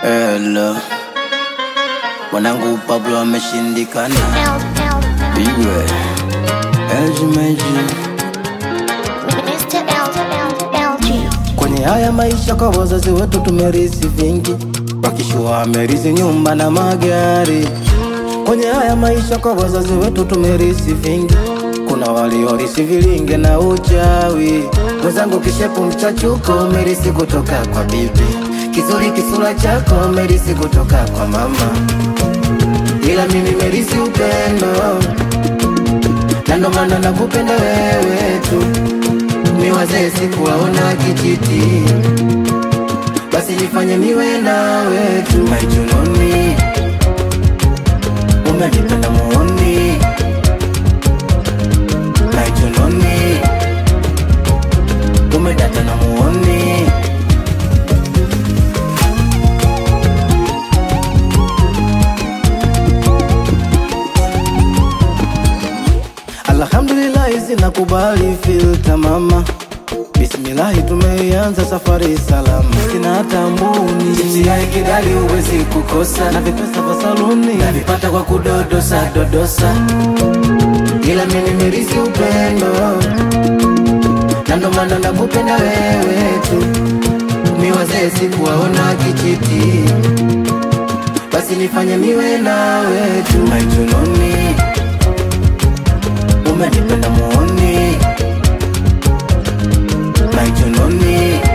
Hello. Mwanangu Pablo ameshindikana. Bigwe. LG Meji. Mr. LG. Kwenye haya maisha kwa wazazi wetu tumerisi vingi, wakishua amerisi nyumba na magari. Kwenye haya maisha kwa wazazi wetu tumerisi vingi, kuna waliorisi vilinge na uchawi. Mwenzangu kishepu mchachuko umerisi kutoka kwa bibi, kizuri kisura chako umerisi kutoka kwa mama, ila mimi merisi upendo, na ndo maana nakupenda wewe tu ni wazee sikuwaona kijiti, basi nifanye niwe nawe tu maijunoni, umenipenda muoni maijunoni, umedata na muoni Alhamdulillahi zinakubali filta mama Bismillahi tumeianza safari salama Sina hata mbuni Chipsi ya kidali huwezi kukosa Na vipesa vya saluni Navipata kwa kudodosa dodosa Ila mimi nimerisi upendo Na ndo maana nakupenda wewe tu Mi wazee sikuwaona kijiti Basi nifanye niwe nawe tu Maijunoni umenipenda muoni maijunoni